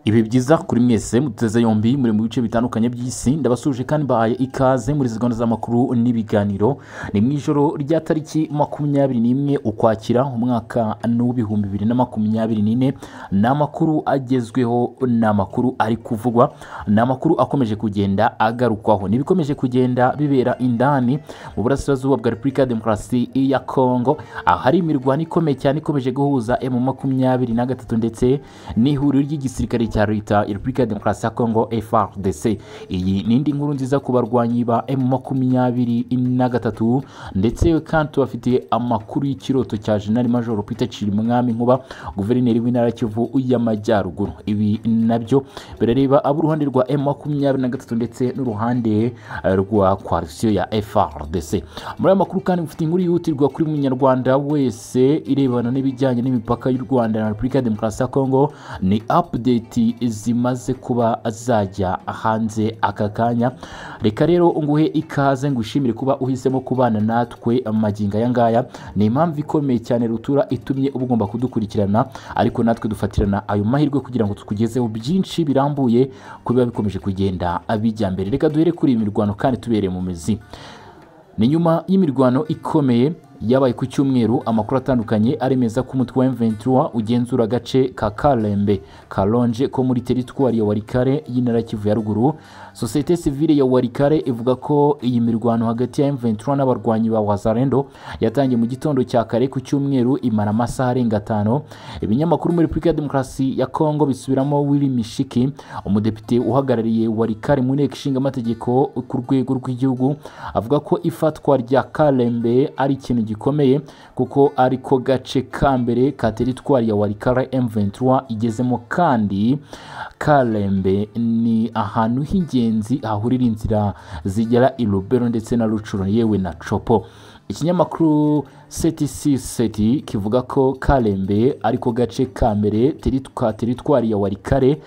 ibi byiza kuri mwese muteze yombi muri mu bice bitandukanye by'isi ndabasuje kandi mbahaye ikaze muri izi gahunda z'amakuru n'ibiganiro ni mu ijoro rya tariki makumyabiri n'imwe ukwakira umwaka n'uw'ibihumbi bibiri na makumyabiri n'ine ni amakuru agezweho ni amakuru ari kuvugwa ni amakuru akomeje kugenda agarukwaho n'ibikomeje kugenda bibera indani mu burasirazuba bwa repubulika ya demokarasi ya kongo ahari imirwano ikomeye cyane ikomeje guhuza emu makumyabiri na gatatu ndetse n'ihuriro ry'igisirikare cya leta ya repubulika ya demokarasi ya kongo frdc iyi ni indi nkuru nziza ku barwanyi ba emu makumyabiri na gatatu ndetse kandi tubafitiye amakuru y'ikiroto cya jenali majoro peter cirimwami nkuba guverineri w'intara ya kivu y'amajyaruguru ibi nabyo birareba abo uruhande rwa emu makumyabiri na gatatu ndetse n'uruhande rwa koalisiyo ya frdc muri aya makuru kandi mufite inkuru yihutirwa kuri munyarwanda wese irebana n'ibijyanye n'imipaka y'u rwanda na repubulika ya demokarasi ya kongo ni update zimaze kuba zajya hanze aka kanya reka rero nguhe ikaze ngushimire kuba uhisemo kubana natwe magingo aya ngaya ni impamvu ikomeye cyane rutura itumye uba ugomba kudukurikirana ariko natwe dufatirana ayo mahirwe kugira ngo tukugezeho byinshi birambuye ku biba bikomeje kugenda bijya mbere reka duhere kuri iyi mirwano kandi tubereye mu mizi ni nyuma y'imirwano ikomeye yabaye ku cyumweru amakuru atandukanye aremeza ko umutwe wa M23 ugenzura agace ka Kalembe Kalonje ko muri teritwari ya Warikare y'intara ya Kivu ya ruguru sosiyete sivile ya Warikare ivuga ko iyi mirwano hagati ya M23 n'abarwanyi ba Wazalendo yatangiye mu gitondo cya kare ku cyumweru imara amasaha arenga atanu ibinyamakuru muri Repubulika ya Demokarasi ya Kongo bisubiramo Willy Mishiki umudepite uhagarariye Warikare mu nteko ishinga amategeko ku rwego rw'igihugu avuga ko ifatwa rya Kalembe ari ikintu gikomeye kuko ariko gace ka mbere ka teritwari ya warikara M23 igezemo kandi Kalembe ni ahantu h'ingenzi hahurira inzira zigera i Lubero ndetse na Rucuro yewe na Copo ikinyamakuru ctc seti kivuga ko Kalembe ariko gace ka mbere ka teritwari ya warikare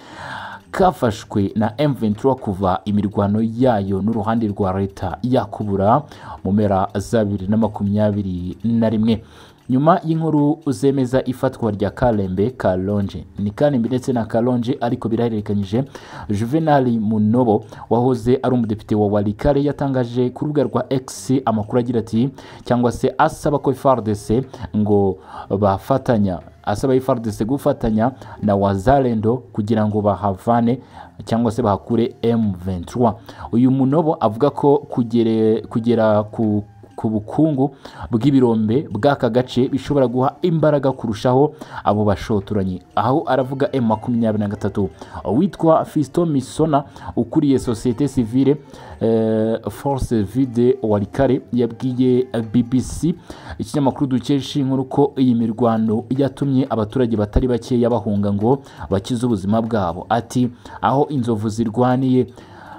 kafashwe na M23 kuva imirwano yayo n'uruhande rwa leta yakubura mu mpera za bibiri na makumyabiri na rimwe nyuma y'inkuru zemeza ifatwa rya Kalembe Kalonje ni Kalembe ndetse na Kalonje ariko birahererekanyije Juvenal Munobo wahoze ari umudepite wa Walikare yatangaje ku rubuga rwa X amakuru agira ati cyangwa se asaba ko FARDC ngo bafatanya asaba FARDC gufatanya na Wazalendo kugira ngo bahavane cyangwa se bahakure M23 uyu Munobo avuga ko kugere, kugera ku ku bukungu bw'ibirombe bw'aka gace bishobora guha imbaraga kurushaho abo bashotoranye aho aravuga M makumyabiri na gatatu witwa Fiston Misona ukuriye sosiyete sivile uh, Force Vide Warikare yabwiye BBC ikinyamakuru dukesha inkuru ko iyi mirwano yatumye abaturage batari bakeya bahunga ngo bakize ubuzima bwabo ati aho inzovu zirwaniye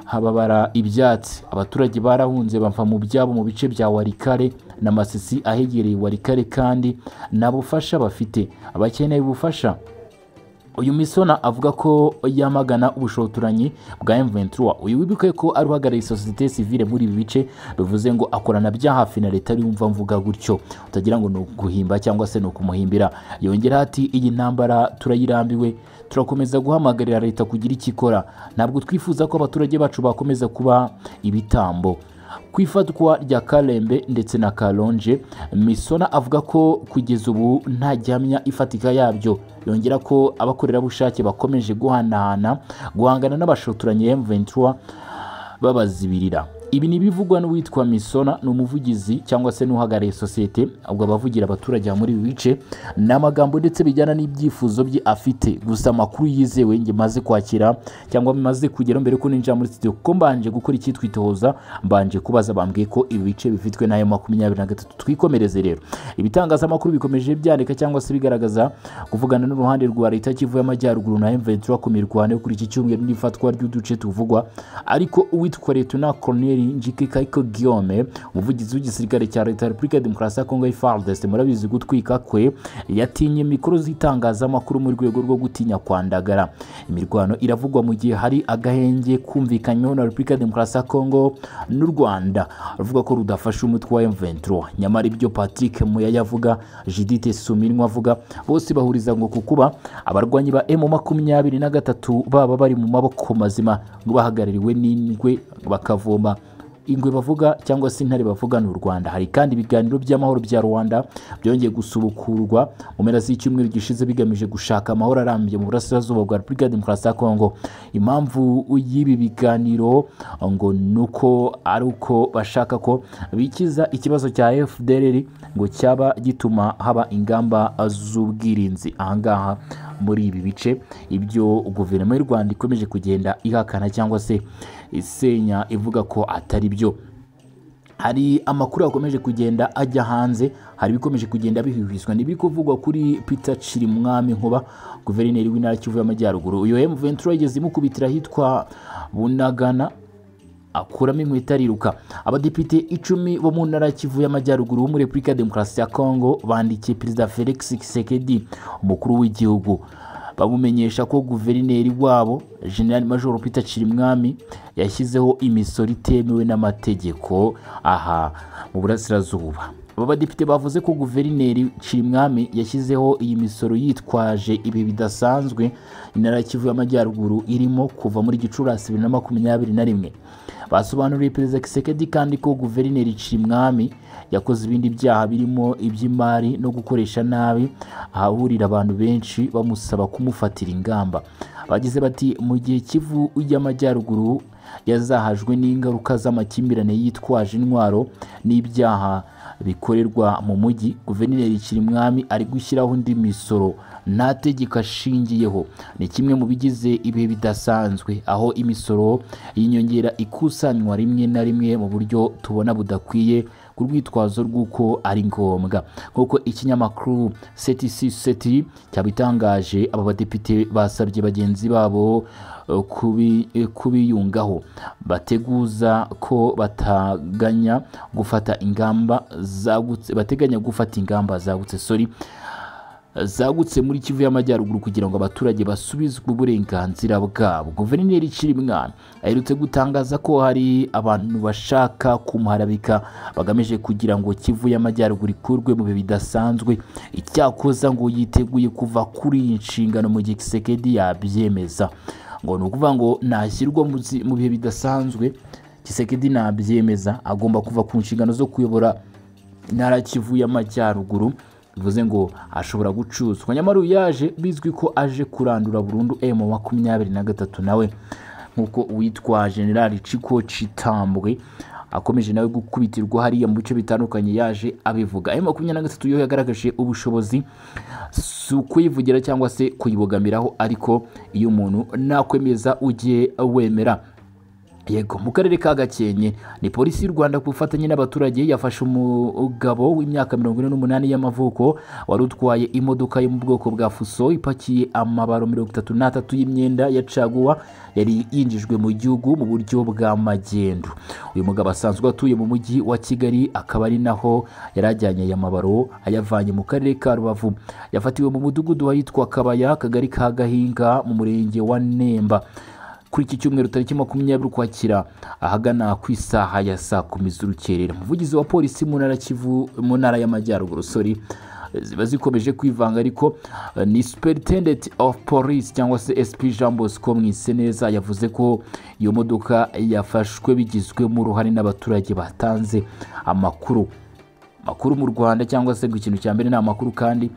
hababara ibyatsi abaturage barahunze bava mu byabo mu bice bya warikare n'amasisi ahegereye warikare kandi nta bufasha bafite abakeneye ubufasha uyu misona avuga ko yamagana ubushotoranyi bwa M23 uyu wibuke ko ari uhagarariye sosiyete sivile muri ibi bice bivuze ngo akorana bya hafi na leta yumva mvuga gutyo utagira ngo ni ukuguhimba cyangwa se ni ukumuhimbira yongera ati iyi ntambara turayirambiwe turakomeza guhamagarira leta kugira icyo ikora ntabwo twifuza ko abaturage bacu bakomeza kuba ibitambo ku ifatwa rya Kalembe ndetse na Kalonje Misona avuga ko kugeza ubu nta gihamya ifatika yabyo yongera ko abakorerabushake bakomeje guhanahana guhangana n'abashotoranye M23 babazibirira ibi ni ibivugwa n'uwitwa misona ni umuvugizi cyangwa se n'uhagarariye sosiyete ubwo abavugira abaturage muri ibi bice ni amagambo ndetse bijyana n'ibyifuzo bye afite gusa amakuru yizewe nge maze kwakira cyangwa bimaze kugera mbere ko ninjira muri studio kuko mbanje gukora icyitwa itohoza mbanje kubaza bambwiye ko ibi bice bifitwe n'ayo makumyabiri na gatatu twikomereze rero ibitangazamakuru bikomeje byandika cyangwa se bigaragaza kuvugana n'uruhande rwa leta kivu y'amajyaruguru na M23 ku mirwano yo kuri iki cyumweru n'ifatwa ry'uduce tuvugwa ariko uwitwa Leta Colonel njike kayiko guillaume umuvugizi w'igisirikare cya leta ya repubulika ya demokarasi ya kongo fardes murabizi gutwika kwe yatinye mikoro z'itangazamakuru mu rwego rwo gutinya kwandagara imirwano iravugwa mu gihe hari agahenge kumvikanyweho na repubulika ya demokarasi ya kongo n'u rwanda ruvuga ko rudafashe umutwe wa M23 nyamara ibyo Patrick Muyaya avuga Judith Suminwa avuga bose bahuriza ngo kukuba abarwanyi ba M23 baba bari mu maboko mazima n'ubahagarariwe n'ingwe bakavoma ingwe bavuga cyangwa se intare bavuga ni u rwanda hari kandi ibiganiro by'amahoro bya rwanda byongeye gusubukurwa mu mpera z'icyumweru gishize bigamije gushaka amahoro arambye mu burasirazuba bwa repubulika ya demokarasi ya kongo impamvu y'ibi biganiro ngo ni uko ari uko bashaka ko bikiza ikibazo cya fdr ngo cyaba gituma haba ingamba z'ubwirinzi ahangaha muri ibi bice ibyo guverinoma y'u rwanda ikomeje kugenda ihakana cyangwa se isenya ivuga ko atari byo hari amakuru yakomeje kugenda ajya hanze hari ibikomeje kugenda bihuhiswa ni kuvugwa kuri peter cirimwami nkuba guverineri w'intara kivu y'amajyaruguru uyu m23 yageze imukubitira ahitwa bunagana akuramo inkweto ariruka abadepite icumi bo mu ntara ya kivu y'amajyaruguru bo muri repubulika ya demokarasi ya kongo bandikiye perezida felix kisekedi umukuru w'igihugu bamumenyesha ko guverineri wabo general major peter cirimwami yashyizeho imisoro itemewe n'amategeko aha mu burasirazuba aba badepite bavuze ko guverineri cirimwami yashyizeho iyi misoro yitwaje ibi bidasanzwe intara ya kivu y'amajyaruguru irimo kuva muri gicurasi bibiri na makumyabiri na rimwe basobanuriye perezida kisekedi kandi ko guverineri cirimwami yakoze ibindi byaha birimo iby'imari no gukoresha nabi ahahurira abantu benshi bamusaba kumufatira ingamba bagize bati mu gihe kivu y'amajyaruguru yazahajwe n'ingaruka z'amakimbirane yitwaje intwaro n'ibyaha bikorerwa mu mujyi guverineri kirimwami ari gushyiraho undi misoro nta tegeko ashingiyeho ni kimwe mu bigize ibihe bidasanzwe aho imisoro y'inyongera ikusanywa rimwe na rimwe mu buryo tubona budakwiye ku rwitwazo rw'uko ari ngombwa nk'uko ikinyamakuru ctc seti cyabitangaje aba badepite basabye bagenzi babo kubiyungaho bateguza ko bataganya gufata ingamba zagutse bateganya gufata ingamba zagutse sorry zagutse muri kivu y'amajyaruguru kugira ngo abaturage basubizwe uburenganzira bwabo guverineri cirimwami aherutse gutangaza ko hari abantu bashaka kumuharabika bagamije kugira ngo kivu y'amajyaruguru ikurwe mu bihe bidasanzwe icyakoza ngo yiteguye kuva kuri iyi nshingano mu gihe kisekedi yabyemeza ngo ni ukuvuga ngo nashyirwa mu bihe bidasanzwe kisekedi nabyemeza agomba kuva ku nshingano zo kuyobora intara kivu y'amajyaruguru bivuze ngo ashobora gucuzwa nyamara uyu yaje bizwi ko aje kurandura burundu emu makumyabiri na gatatu nawe nk'uko uwitwa generali ciko citambwe akomeje nawe gukubitirwa hariya mu bice bitandukanye yaje abivuga ayo makumyabiri na gatatu yo yagaragaje ubushobozi si ukuyivugira cyangwa se kuyibogamiraho ariko iyo umuntu nakwemeza ujye wemera yego mu karere ka gakenke ni polisi y'u rwanda ku bufatanye n'abaturage yafashe umugabo w'imyaka mirongo ine n'umunani y'amavuko wari utwaye imodoka yo mu bwoko bwa fuso ipakiye amabaro mirongo itatu n'atatu y'imyenda ya caguwa yari yinjijwe mu gihugu mu buryo bwa magendu uyu mugabo asanzwe atuye mu mujyi wa kigali akaba ari naho yari ajyanye aya mabaro ayavanye mu karere ka rubavu yafatiwe mu mudugudu wahitwa kabaya akagari ka gahinga mu murenge wa nemba kuri iki cyumweru tariki makumyabiri ukwakira ahagana ku isaha ya saa kumi z'urukerera umuvugizi wa polisi mu ntara kivu mu ntara y'amajyaruguru sori ziba zikomeje kwivanga ariko ni superintendent of police cyangwa se sp jean bosco mwiseneza yavuze ko iyo modoka yafashwe bigizwemo uruhare n'abaturage batanze amakuru amakuru mu rwanda cyangwa se ngo ikintu cya mbere ni amakuru kandi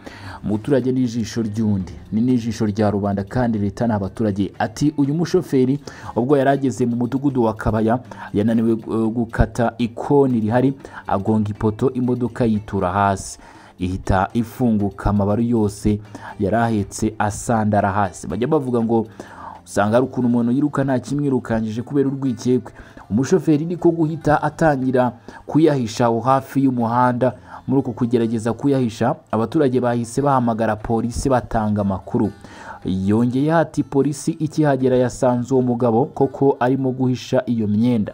umuturage ni ijisho ry'undi ni n'ijisho rya rubanda kandi leta ni abaturage ati uyu mushoferi ubwo yari ageze mu mudugudu wa kabaya yananiwe gukata ikoni rihari agonga ipoto imodoka yitura hasi ihita ifunguka amabaro yose yari ahetse asandara hasi bajya bavuga ngo usanga hari ukuntu umuntu yiruka nta kimwirukangije kubera urwikekwe umushoferi niko guhita atangira kuyahisha aho hafi y'umuhanda muri uku kugerageza kuyahisha abaturage bahise bahamagara polisi batanga amakuru yongeyeho ati polisi ikihagera yasanze uwo mugabo koko arimo guhisha iyo myenda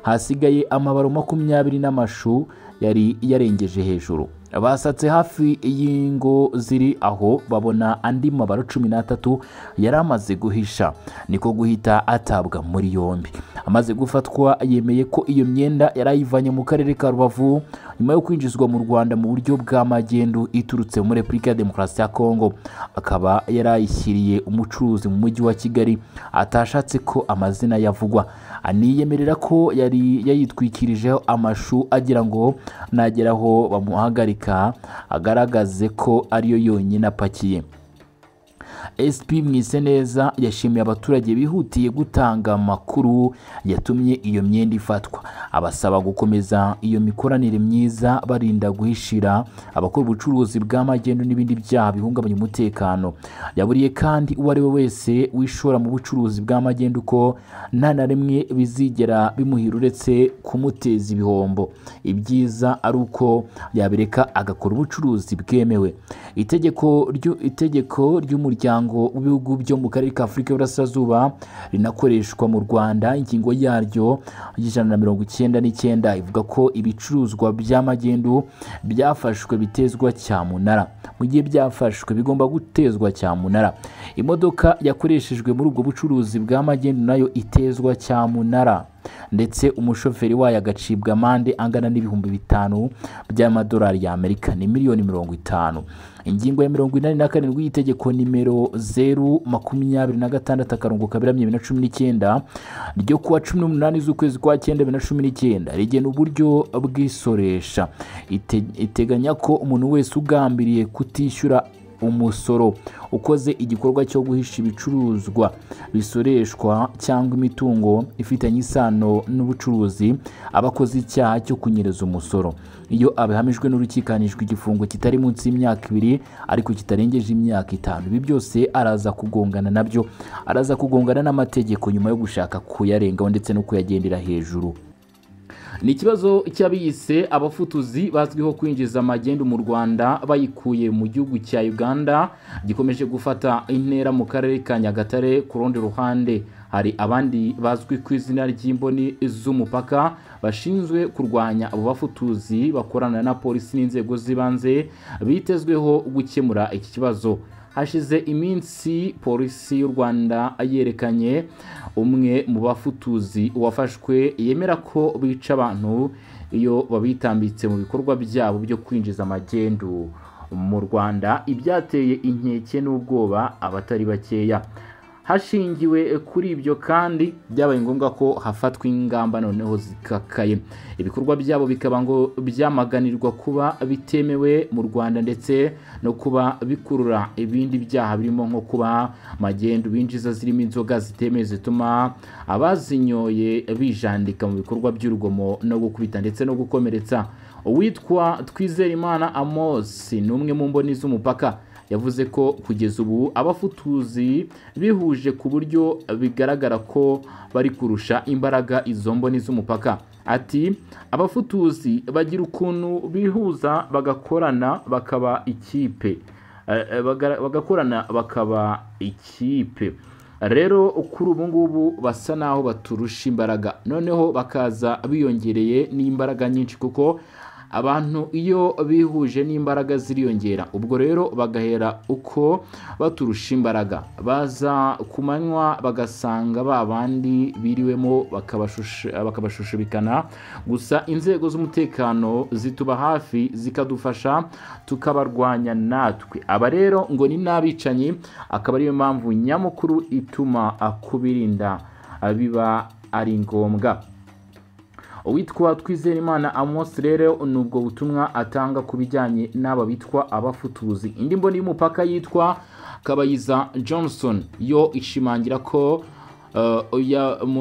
hasigaye amabaro makumyabiri n'amashu yari yarengeje hejuru basatse hafi y'ingo ziri aho babona andi mabara cumi n'atatu yari amaze guhisha niko guhita atabwa muri yombi amaze gufatwa yemeye ko iyo myenda yari ayivanye mu karere ka rubavu nyuma yo kwinjizwa mu rwanda mu buryo bwa magendu iturutse muri repubulika ya demokarasi ya kongo akaba yari ayishyiriye umucuruzi mu mujyi wa kigali atashatse ko amazina yavugwa aniyemerera ko yari yayitwikirijeho amashu agira ngo nageraho bamuhagarike agaragaze ko ariyo yonyine apakiye SP Mwiseneza yashimiye abaturage bihutiye gutanga amakuru yatumye iyo myenda ifatwa abasaba gukomeza iyo mikoranire myiza barinda guhishira abakora ubucuruzi bw'amagendo n'ibindi byaha bihungabanya umutekano yaburiye kandi uwo ari we wese wishora mu bucuruzi bw'amagendo ko nta na rimwe bizigera bimuhira uretse kumuteza ibihombo ibyiza ari uko yabireka agakora ubucuruzi bwemewe itegeko ry'itegeko ry'umuryango umuryango w'ibihugu byo mu karere ka afurika y'uburasirazuba rinakoreshwa mu rwanda ingingo yaryo y'ijana na mirongo icyenda n'icyenda ivuga ko ibicuruzwa by'amagendu byafashwe bitezwa cyamunara mu gihe byafashwe bigomba gutezwa cyamunara imodoka yakoreshejwe muri ubwo bucuruzi bw'amagendu nayo itezwa cyamunara ndetse umushoferi wayo agacibwa amande angana n'ibihumbi bitanu by'amadolari y'amerika ni miliyoni mirongo itanu ingingo ya mirongo inani na karindwi y'itegeko nimero zeru makumyabiri na gatandatu akarongo kaberamye bibiri na cumi n'icyenda ryo kuwa cumi n'umunani z'ukwezi kwa cyenda bibiri na cumi n'icyenda rigena uburyo bw'isoresha iteganya ko umuntu wese ugambiriye kutishyura umusoro ukoze igikorwa cyo guhisha ibicuruzwa bisoreshwa cyangwa imitungo ifitanye isano n'ubucuruzi aba akoze icyaha cyo kunyereza umusoro iyo abihamijwe n'urukikanijwe igifungo kitari munsi y'imyaka ibiri ariko kitarengeje imyaka itanu ibi byose araza kugongana nabyo araza kugongana n'amategeko nyuma yo gushaka kuyarengaho ndetse no kuyagendera hejuru ni ikibazo cy'abiyise abafutuzi bazwiho kwinjiza amagendu mu rwanda bayikuye mu gihugu cya uganda gikomeje gufata intera mu karere ka nyagatare ku rundi ruhande hari abandi bazwi ku izina ry'imboni z'umupaka bashinzwe kurwanya abo bafutuzi bakorana na polisi n'inzego z'ibanze bitezweho gukemura iki kibazo hashize iminsi polisi y'u rwanda yerekanye umwe mu bafutuzi wafashwe yemera ko bica abantu iyo babitambitse mu bikorwa byabo byo kwinjiza amagendu mu rwanda ibyateye inkeke n'ubwoba abatari bakeya hashingiwe kuri ibyo kandi byabaye ngombwa ko hafatwa ingamba noneho zikakaye ibikorwa byabo bikaba ngo byamaganirwa kuba bitemewe mu rwanda ndetse no kuba bikurura ibindi byaha birimo nko kuba magendu binjiza zirimo inzoga zitemewe zituma abazinyoye bijandika mu bikorwa by'urugomo no gukubita ndetse no gukomeretsa uwitwa twizerimana amos ni umwe mu mboni z'umupaka yavuze ko kugeza ubu abafutuzi bihuje ku buryo bigaragara ko bari kurusha imbaraga izo mboni z'umupaka ati abafutuzi bagira ukuntu bihuza bagakorana bakaba ikipe bagakorana bakaba ikipe rero kuri ubu ngubu basa n'aho baturusha imbaraga noneho bakaza biyongereye n'imbaraga nyinshi kuko abantu iyo bihuje n'imbaraga ziriyongera ubwo rero bagahera uko baturusha imbaraga baza ku manywa bagasanga ba bandi biriwemo bakabashushubikana gusa inzego z'umutekano zituba hafi zikadufasha tukabarwanya natwe aba rero ngo ni n'abicanyi akaba ariyo mpamvu nyamukuru ituma kubirinda biba ari ngombwa uwitwa twizerimana amos rero ni ubwo butumwa atanga ku bijyanye n'aba bitwa abafutuzi indi mboni y'umupaka yitwa kabayiza johnson yo ishimangira ko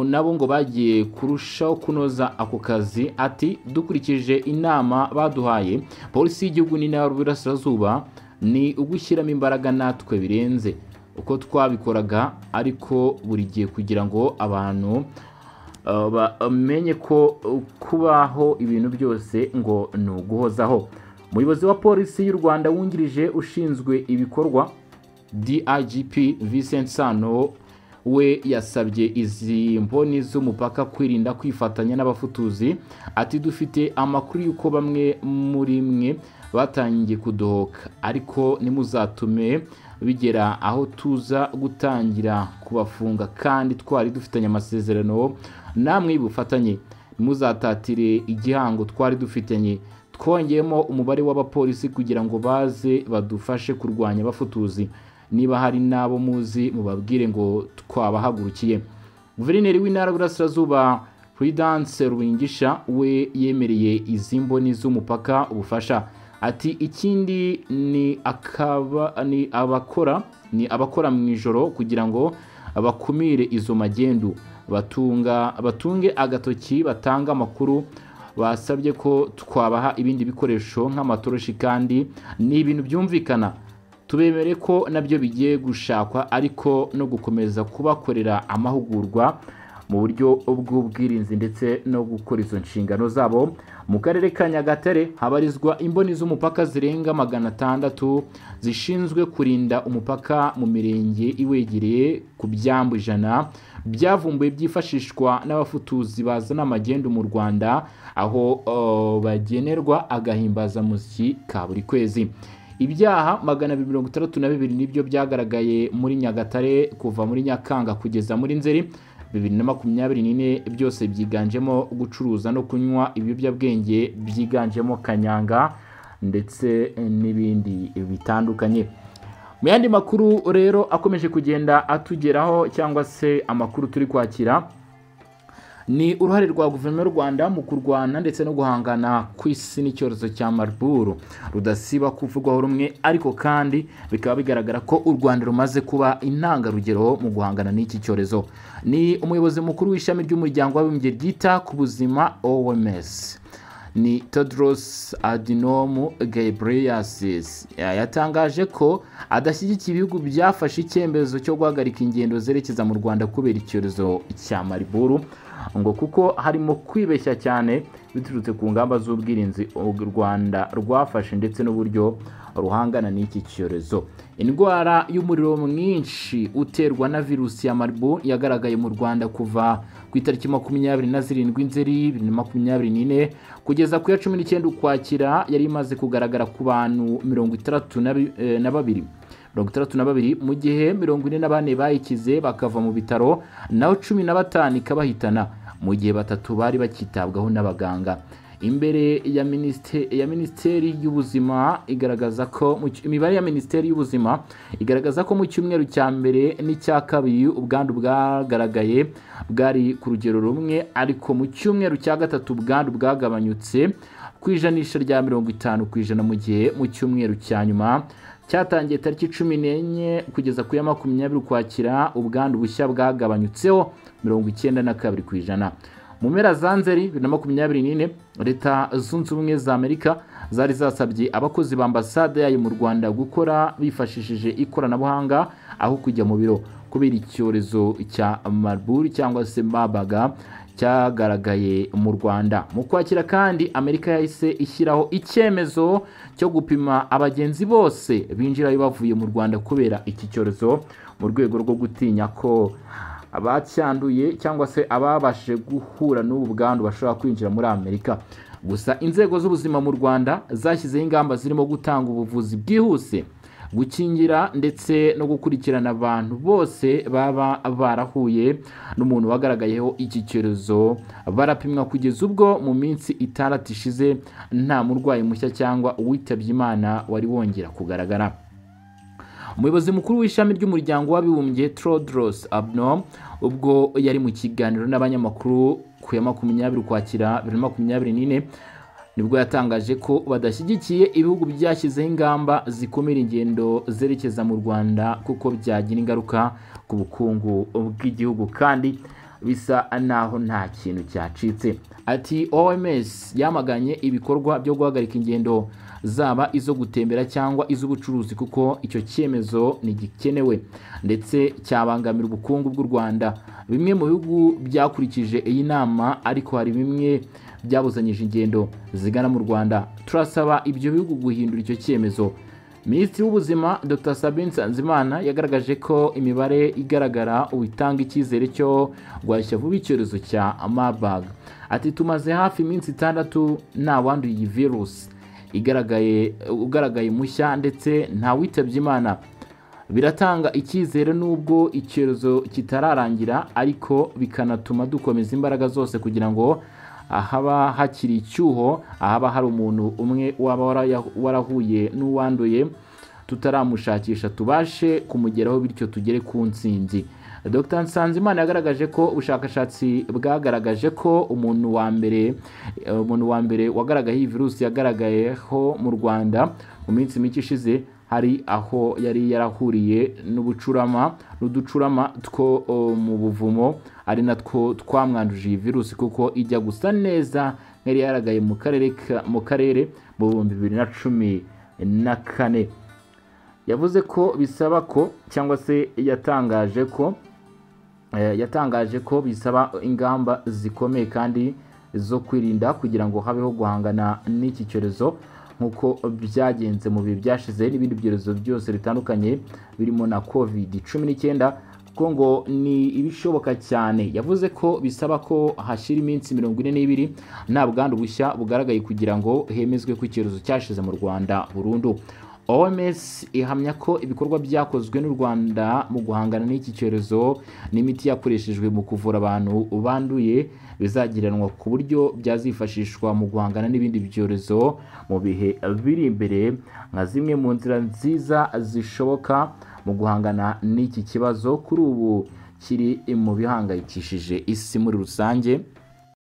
nabo ngo bagiye kurushaho kunoza ako kazi ati dukurikije inama baduhaye polisi y'igihugu n'intara y'uburasirazuba ni ugushyiramo imbaraga natwe birenze uko twabikoraga ariko buri gihe kugira ngo abantu bamenye ko kubaho ibintu byose ngo ni uguhozaho umuyobozi wa polisi y'u rwanda wungirije ushinzwe ibikorwa digp vincent sano we yasabye izi mboni z'umupaka kwirinda kwifatanya n'abafutuzi ati dufite amakuru y'uko bamwe muri mwe batangiye kudohoka ariko nimuzatume bigera aho tuza gutangira kubafunga kandi twari dufitanye amasezerano namwe y'ubufatanye ntimuzatatire igihango twari dufitanye twongeyemo umubare w'abapolisi kugira ngo baze badufashe kurwanya abafutuzi niba hari n'abo muzi mubabwire ngo twabahagurukiye guverineri w'intara y'uburasirazuba Prudence Ruringisha we yemereye izi mboni z'umupaka ubufasha ati ikindi ni akaba ni abakora ni abakora mu ijoro kugira ngo bakumire izo magendu batunga batunge agatoki batanga amakuru basabye ko twabaha ibindi bikoresho nk'amatoroshi kandi ni ibintu byumvikana tubemere ko nabyo bigiye gushakwa ariko no gukomeza kubakorera amahugurwa mu buryo bw'ubwirinzi ndetse no gukora izo nshingano zabo mu karere ka nyagatare habarizwa imboni z'umupaka zirenga magana atandatu zishinzwe kurinda umupaka mu mirenge iwegereye ku byambu ijana byavumbuye byifashishwa n'abafutuzi bazana amagendu mu rwanda aho uh, bagenerwa agahimbazamusyi ka buri kwezi ibyaha magana abiri mirongo itandatu na bibiri nibyo byagaragaye muri nyagatare kuva muri nyakanga kugeza muri nzeri bibiri na makumyabiri n'ine byose byiganjemo gucuruza no kunywa ibiyobyabwenge byiganjemo kanyanga ndetse n'ibindi bitandukanye mu yandi makuru rero akomeje kugenda atugeraho cyangwa se amakuru turi kwakira ni uruhare rwa guverinoma y'u rwanda mu kurwana ndetse no guhangana ku isi n'icyorezo cya mariburu rudasiba kuvugwaho rumwe ariko kandi bikaba bigaragara ko u rwanda rumaze kuba intangarugero mu guhangana n'iki cyorezo ni umuyobozi mukuru w'ishami ry'umuryango w'abibumbye ryita ku buzima oms ni tedros adinomu gabriyasisi yatangaje ko adashyigikiye ibihugu byafashe icyemezo cyo guhagarika ingendo zerekeza mu rwanda kubera icyorezo cya mariburu ngo kuko harimo kwibeshya cyane biturutse ku ngamba z'ubwirinzi u rwanda rwafashe ndetse n'uburyo ruhangana n'iki cyorezo indwara y'umuriro mwinshi uterwa na virusi ya maribu yagaragaye mu rwanda kuva ku itariki makumyabiri na zirindwi nzeri bibiri na makumyabiri n'ine kugeza ku ya cumi n'icyenda ukwakira yari imaze kugaragara ku bantu mirongo itandatu na babiri mirongo itandatu na babiri mu gihe mirongo ine na bane bayikize bakava mu bitaro naho cumi na batanu ikabahitana mu gihe batatu bari bakitabwaho n'abaganga imbere ya minisiteri ya minisiteri y'ubuzima igaragaza ko imibare ya minisiteri y'ubuzima igaragaza ko mu cyumweru cya mbere n'icya kabiri ubwandu bwagaragaye bwari ku rugero rumwe ariko mu cyumweru cya gatatu ubwandu bwagabanyutse ku ijanisha rya mirongo itanu ku ijana mu gihe mu cyumweru cya nyuma cyatangiye tariki cumi n'enye kugeza ku ya makumyabiri ukwakira ubwandu bushya bwagabanyutseho mirongo icyenda na kabiri ku ijana mu mpera za nzeri bibiri na makumyabiri n'ine leta zunze ubumwe za amerika zari zasabye abakozi ba ambasade yayo mu rwanda gukora bifashishije ikoranabuhanga aho kujya mu biro kubera icyorezo cya mariburu cyangwa se mabaga cyagaragaye mu rwanda mu kwakira kandi amerika yahise ishyiraho icyemezo cyo gupima abagenzi bose binjirayo bavuye mu rwanda kubera iki cyorezo mu rwego rwo gutinya ko abacyanduye cyangwa se ababashije guhura n'ubu bwandu bashobora kwinjira muri amerika gusa inzego z'ubuzima mu rwanda zashyizeho ingamba zirimo gutanga ubuvuzi bwihuse gukingira ndetse no gukurikirana abantu bose baba barahuye n'umuntu wagaragayeho iki cyorezo barapimwa kugeza ubwo mu minsi itandatu ishize nta murwayi mushya cyangwa uwitabye imana wari wongera kugaragara umuyobozi mukuru w'ishami ry'umuryango w'abibumbye trodros abno ubwo yari mu kiganiro n'abanyamakuru ku ya makumyabiri ukwakira bibiri na makumyabiri n'ine nibwo yatangaje ko badashyigikiye ibihugu byashyizeho ingamba zikumira ingendo zerekeza mu rwanda kuko byagira ingaruka ku bukungu bw'igihugu kandi bisa naho nta kintu cyacitse ati oms yamaganye ibikorwa byo guhagarika ingendo zaba izo gutembera cyangwa iz'ubucuruzi kuko icyo cyemezo ntigikenewe ndetse cyabangamira ubukungu bw'u rwanda bimwe mu bihugu byakurikije iyi nama ariko hari bimwe byabuzanyije ingendo zigana mu rwanda turasaba ibyo bihugu guhindura icyo cyemezo minisitiri w'ubuzima dr sabin nsanzimana yagaragaje ko imibare igaragara ubu itanga icyizere cyo guhashya vuba icyorezo cya marburg ati tumaze hafi iminsi itandatu nta wanduye iyi virusi igaragaye ugaragaye mushya ndetse nta witabye imana biratanga icyizere n'ubwo icyorezo kitararangira ariko bikanatuma dukomeza imbaraga zose kugira ngo ahaba hakiri icyuho ahaba hari umuntu umwe waba waraya- warahuye n'uwanduye tutaramushakisha tubashe kumugeraho bityo tugere ku ntsinzi dr nsanzimana yagaragaje ko ubushakashatsi bwagaragaje ko umuntu wa mbere eh, umuntu wa mbere wagaragaye iyi virusi yagaragayeho mu rwanda mu minsi mike ishize hari aho yari yarahuriye n'ubucurama n'uducurama two oh, mu buvumo ari natwo twamwanduje iyi virusi kuko ijya gusa neza nk'iyari yaragaye mu karere ka- mu karere mu bihumbi bibiri na cumi na kane yavuze ko bisaba ko cyangwa se yatangaje ko eh, yatangaje ko bisaba ingamba zikomeye kandi zo kwirinda kugira ngo habeho guhangana n'iki cyorezo nk'uko byagenze mu bihe byashize n'ibindi byorezo byose bitandukanye birimo na covid cumi n'icyenda kuko ngo ni ibishoboka cyane yavuze ko bisaba ko hashyira iminsi mirongo ine n'ibiri nta bwandu bushya bugaragaye kugira ngo hemezwe ko icyorezo cyashize mu rwanda burundu oms ihamya ko ibikorwa byakozwe n'u rwanda mu guhangana n'iki cyorezo n'imiti yakoreshejwe mu kuvura abantu banduye bizagiranwa ku buryo byazifashishwa mu guhangana n'ibindi byorezo mu bihe biri imbere nka zimwe mu nzira nziza zishoboka mu guhangana n'iki kibazo kuri ubu kiri mu bihangayikishije isi muri rusange